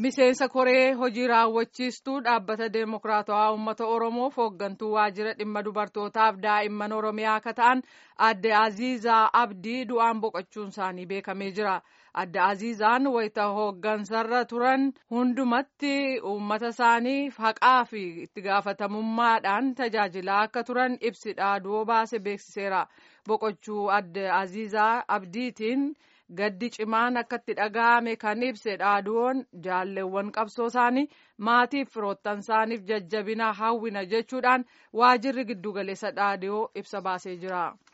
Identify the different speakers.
Speaker 1: miseensa koree hojii raawwachiistuu dhaabbata deemokiraatawaa uummata oromoof hooggantuu waajjira dhimma dubartootaaf daa'imman oromiyaa akka ta'an adde aziizaa abdii du'aan boqochuun isaanii beekamee jira adde aziizaan wayita hooggansarra turan hundumatti uummata isaaniif haqaa fi itti gaafatamummaadhaan tajaajilaa akka turan ibsi dhaaduu baase beeksiseera boqochuu adde aziizaa abdiitiin. gaddi cimaan akka itti dhaga'ame kan ibse dhaaduun jaalleewwan qabsoo isaanii maatiif firoottan isaaniif jajjabina hawwina jechuudhaan waajirri giddugaleessa dhaadiyoo ibsa baasee jira.